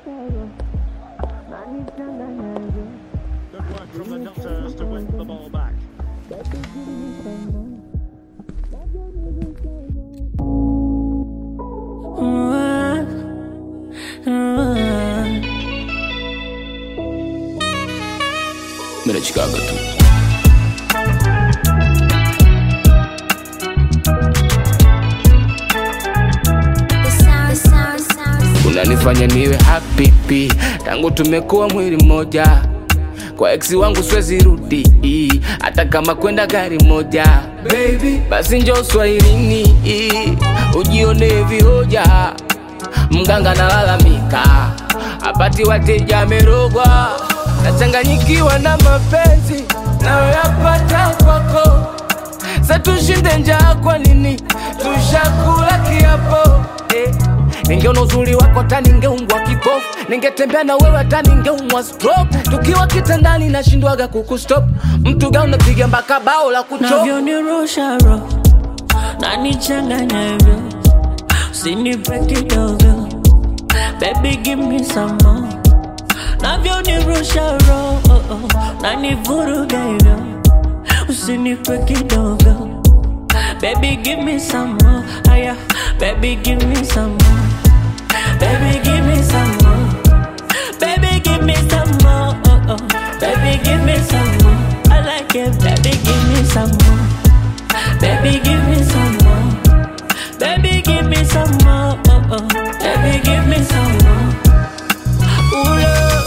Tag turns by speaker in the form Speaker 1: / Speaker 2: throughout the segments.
Speaker 1: Good work from the Nutters to win the ball back.
Speaker 2: Mira Chicago tu unanifanya niwe happy pi tangu tumekuwa mwili mmoja kwa eksi wangu swezi rudi hata kama kwenda gari moja Baby, basi njo swahilini ujione vihoja mganga nalalamika apati wateja amerogwa nachanganyikiwa na mapenzi nayoyapata kwako sa tushinde njaa kwa nini tushakula kiapo eh. ningeona uzuri wako hata ningeungwa kipofu ningetembea na wewe hata ningeumwa stroke tukiwa kitandani nashindwaga kukustop mtu ga unapiga mpaka bao la kuchop
Speaker 3: navyonirusha roho nanichanganya hivyo usinipe kidogo baby give me some more navyonirusha roho nanivuruga hivyo usinipe kidogo baby give me some more aya baby give me some more baby give me some more baby give me some more oh, oh. baby give me some more I like it baby give me some more baby give me some more baby give me some more oh, oh. baby give me some more Ooh, love.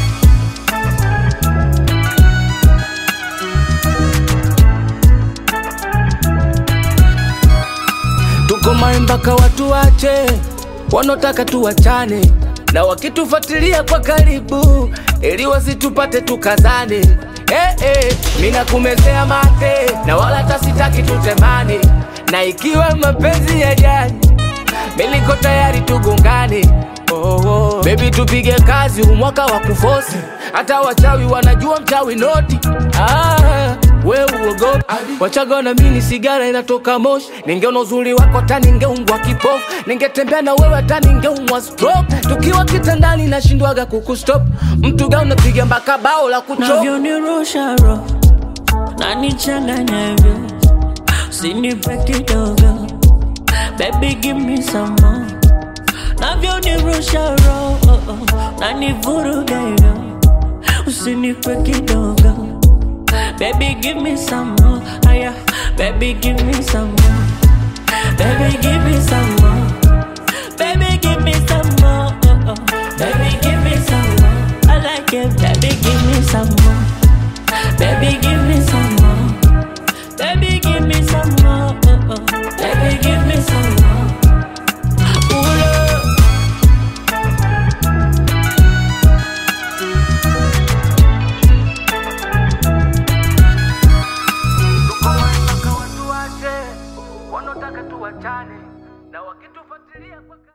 Speaker 2: tuko mai mpaka watu wache wanaotaka tuwachane na wakitufuatilia kwa karibu ili wasitupate tukazane eh, eh, mina kumezea mate na wala tasitaki tutemane na ikiwa mapenzi ya jani miliko tayari tugongane oh, oh. bebi tupige kazi umwaka wa kufosi hata wachawi wanajua mchawi noti ah, we uogopi wachaga na mini sigara inatoka moshi ningeona uzuri wako hata ningeungwa kipofu ningetembea na wewe hata ningeumwa stroke tukiwa kitandani nashindwaga kukustop mtu ga unapiga mpaka bao la kuchop
Speaker 3: navyonirusha roho nanichanganya hivyo usinipe kidogo baby give me some more navyonirusha roho nanivuruga hivyo usinipe kidogo baby give me some more aya baby give me some more baby give me some more baby give me some more oh, oh. baby give me some more I like it baby give me some more baby give me some more baby give me some more oh, oh. baby give me some more Ooh, love.
Speaker 2: mpaka watu wache wanaotaka tuwachane na wakitufuatilia kwa